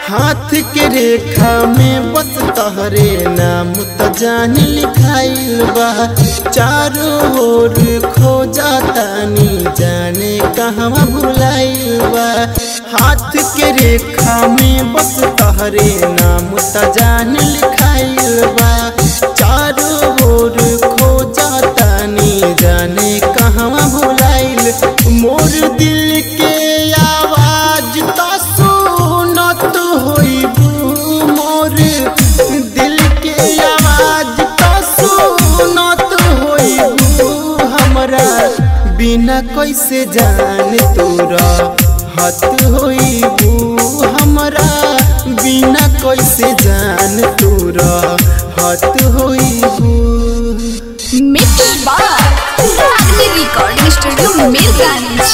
हाथ के रेखा में बस तहरे नाम त जान लिखाइल बा चारों ओर खो जातानी जाने कहवा भुलाइल बा हाथ के रेखा में बस तहरे नाम त जान लिखाइल बा चारों ओर खो जातानी जाने कहवा भुलाइल मोर दिल के आवाज त सुनत होइबू मोर दिल के आवाज त सुनत होइबू हमरा बिना कैसे जान तोरा हत होइबू हमरा बिना कैसे जान तोरा हत होइबू मिक्स बार Ragini recording studio Mirganj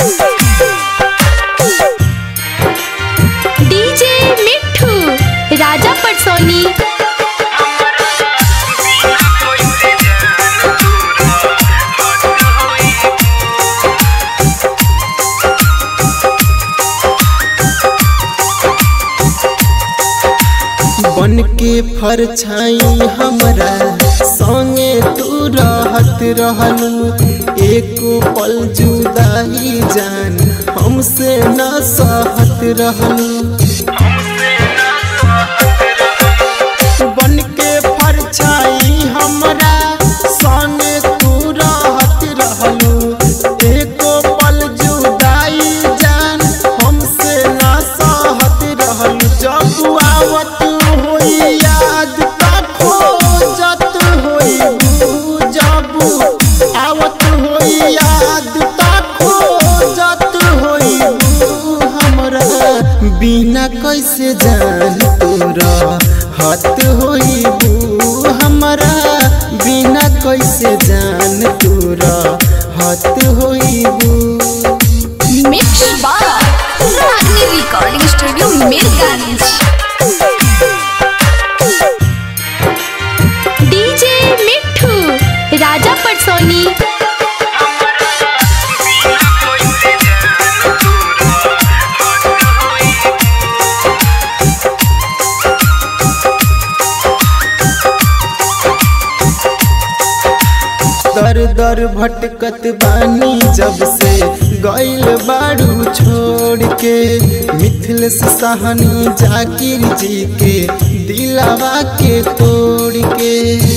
DJ Mithu Raja पटसोनी बन के फरछाई हमरा संगे तू रहत रहलू एको पल जुदाई जान हमसे न सहत रहलू बन के फरछाई हमरा संगे तू रहत रहलू एको पल जुदाई जान हमसे न सहत रहलू जब आवत होई याद त खोजत होई जब आवत होई याद त खोजत होई हमरा बिना कैसे जान तोरा हत होइबू हमरा बिना कैसे जान तोरा हत होइबू मिक्स बार Ragini recording studio Mirganj DJ Mithu Raja पटसोनी दर दर भटकत बानी जब से गइल बाड़ू छोड़ के मिथिल से सहनी जाकिर जी के दिलावा के तोड़ के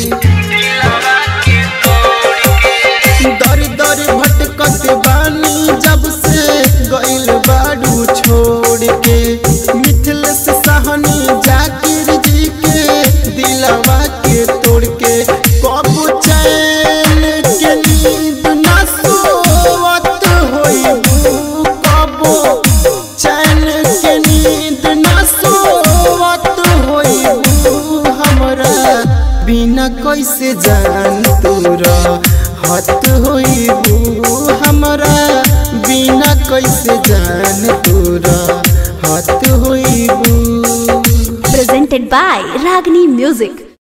दर दर भटकत बानी जब से गइल बाड़ू छोड़ के मिथिल से सहनी जाकिर जी के दिलावा के तोड़ के कब चैन के नींद न सोवत होइबू कब चैन के नींद न सोवत होइबू हमरा बिना कैसे जान तोरा हत होइबू हमरा बिना कैसे जान तोरा हत होइबू presented by Ragini Music.